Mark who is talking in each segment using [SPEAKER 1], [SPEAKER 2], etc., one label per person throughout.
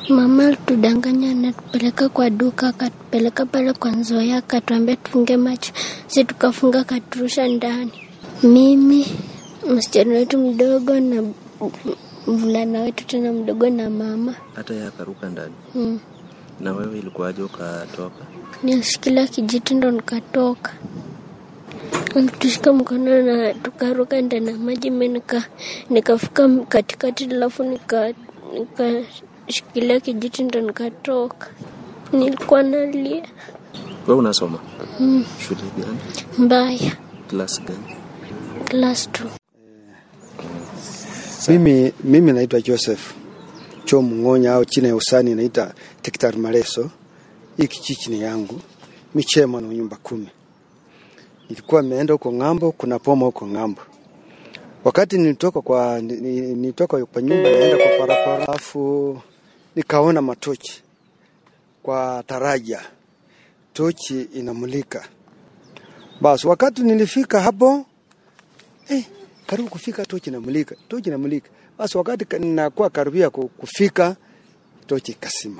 [SPEAKER 1] Mama alitudanganya anatupeleka kwa duka, akatupeleka pale kwa Nzoia, akatuambia tufunge macho, si tukafunga, akaturusha ndani, mimi msichana wetu mdogo na mvulana wetu tena mdogo na mama
[SPEAKER 2] hata yeye akaruka ndani.
[SPEAKER 1] mm.
[SPEAKER 2] Na wewe ilikuwaje ukatoka?
[SPEAKER 1] Nilishikilia kijiti ndo nikatoka, alitushika mkono na tukaruka ndani ya maji. Mi nika nikafika katikati, alafu nika nikashikilia kijiti ndo nikatoka. Nilikuwa nalia
[SPEAKER 2] Wewe unasoma
[SPEAKER 1] mm.
[SPEAKER 2] shule gani?
[SPEAKER 1] mbaya
[SPEAKER 2] Class gani?
[SPEAKER 1] class two.
[SPEAKER 3] Mimi, mimi naitwa Joseph Cho Mng'onya au china ya usani naita Tektar Mareso. Hii kijiji ni yangu, mi chairman wa nyumba kumi. Nilikuwa nimeenda huko ng'ambo, kuna poma huko ng'ambo. Wakati nilitoka kwa ni- ni- nilitoka kwa nyumba naenda kwa parapara, afu nikaona matochi kwa taraja, tochi inamulika. Basi wakati nilifika hapo eh, karibu kufika tochi inamulika, tochi inamulika. Basi wakati ka- ninakuwa karibia ku- kufika, tochi ikasima.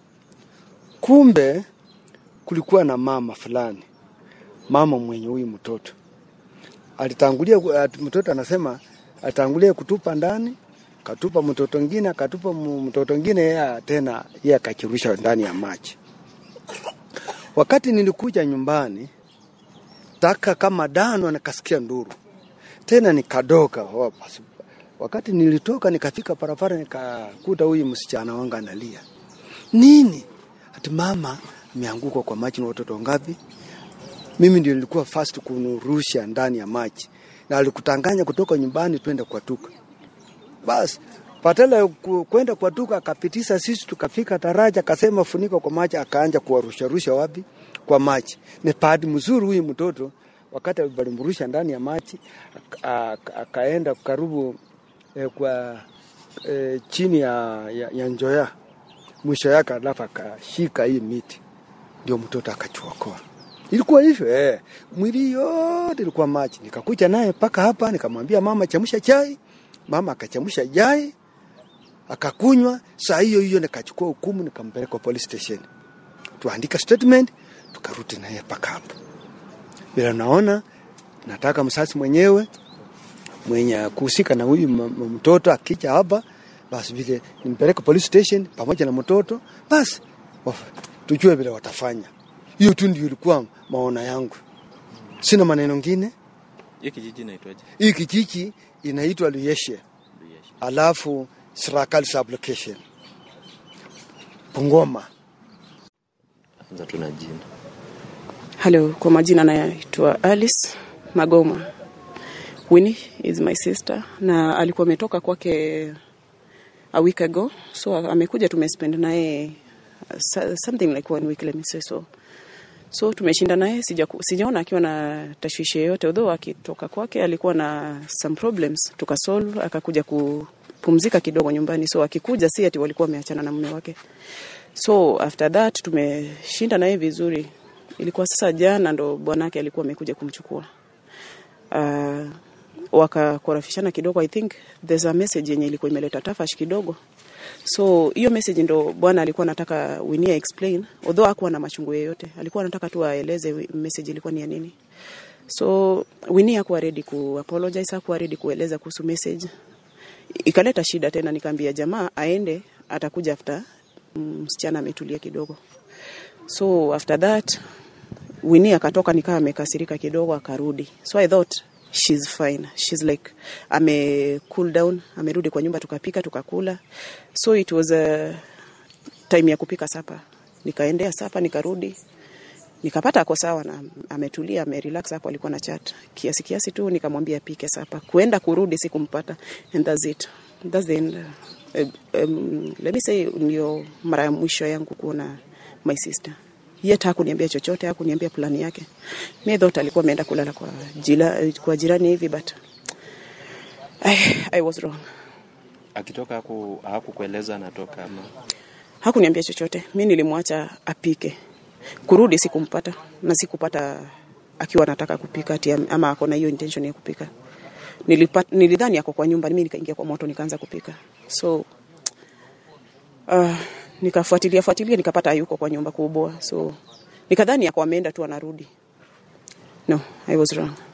[SPEAKER 3] Kumbe kulikuwa na mama fulani, mama mwenye huyu mtoto alitangulia, ku- at- mtoto anasema atangulia kutupa ndani, katupa mtoto ngine, akatupa mu- mtoto ngine, yeye tena yeye akachirusha ndani ya maji. Wakati nilikuja nyumbani taka kama dano, nikasikia nduru tena nikadoka. Oh, basi. Wakati nilitoka nikafika parapara, nikakuta huyu msichana wangu analia. Nini? Ati mama ameanguka kwa maji na watoto ngapi? Mimi ndio nilikuwa first kunurusha ndani ya maji, na alikutanganya kutoka nyumbani twende kwa tuka. Basi patela ya ku- kwenda kwa tuka, akapitisha sisi, tukafika taraja, akasema funika kwa maji, akaanja kuwarusha rusha wapi? Kwa maji. Ni padi mzuri huyu mtoto, wakati walimrusha ndani ya maji, aka- aka- akaenda karibu eh, kwa eh, chini ya, ya, ya njoya mwisho yake, alafu akashika hii miti, ndio mtoto akachuokoa. Ilikuwa hivyo eh, mwili yote ilikuwa maji. Nikakuja naye mpaka hapa, nikamwambia mama, chemsha chai. Mama akachemsha chai akakunywa. Saa hiyo hiyo nikachukua hukumu, nikampeleka police station, tuandika statement, tukarudi naye mpaka hapa. Bila naona nataka msasi mwenyewe mwenye kuhusika na huyu m- m- mtoto akija hapa, basi vile nimpeleke police station pamoja na mtoto, basi waf- tujue vile watafanya. Hiyo tu ndio ilikuwa maona yangu, sina maneno ngine.
[SPEAKER 2] Hii kijiji inaitwaje?
[SPEAKER 3] Hii kijiji inaitwa Luyeshe, alafu Sirakali sublocation Bungoma.
[SPEAKER 2] Anza tuna jina.
[SPEAKER 4] Hello, kwa majina naitwa Alice Magoma. Winnie is my sister na alikuwa ametoka kwake a week ago, so amekuja tumespend naye uh, so- something like one week let me say so. So tumeshinda naye, sija sijaona akiwa na tashwishi yoyote, although akitoka kwake alikuwa na some problems, tukasolve akakuja kupumzika kidogo nyumbani. So akikuja si ati walikuwa wameachana na mume wake. So after that tumeshinda naye vizuri. Ilikuwa sasa jana ndo bwanake alikuwa amekuja kumchukua. Uh, wakakorafishana kidogo. I think there's a message yenye ilikuwa imeleta tafash kidogo. So hiyo message ndo bwana alikuwa anataka Winnie explain, although hakuwa na machungu yoyote, alikuwa anataka tu aeleze wi- message ilikuwa ni ya nini. So Winnie hakuwa ready ku apologize, hakuwa ready kueleza kuhusu message. Ikaleta shida tena, nikaambia jamaa aende, atakuja after mm, msichana ametulia kidogo. So after that Winnie akatoka nikaa amekasirika kidogo akarudi. So I thought she's fine. She's like ame cool down, amerudi kwa nyumba tukapika tukakula. So it was a time ya kupika sapa. Nikaendea sapa nikarudi. Nikapata ako sawa na ametulia, amerelax hapo alikuwa na chat. Kiasi kiasi tu nikamwambia apike sapa. Kuenda kurudi sikumpata and that's it. That's the end. Uh, um, let me say ndio mara ya mwisho yangu kuona my sister yet hakuniambia chochote, hakuniambia plani yake. Me thought alikuwa ameenda kulala kwa, jila, kwa jirani hivi but I, I was wrong.
[SPEAKER 2] Akitoka haku hakukueleza anatoka ama
[SPEAKER 4] Hakuniambia chochote. Mi nilimwacha apike. Kurudi sikumpata na sikupata akiwa anataka kupika ati am- ama ako na hiyo intention ya kupika. Nilipat, nilidhani ako kwa nyumba, mimi nikaingia kwa moto nikaanza kupika. So uh, nikafuatilia fuatilia nikapata hayuko kwa nyumba kubwa, so nikadhani yako ameenda tu anarudi. No, I was wrong.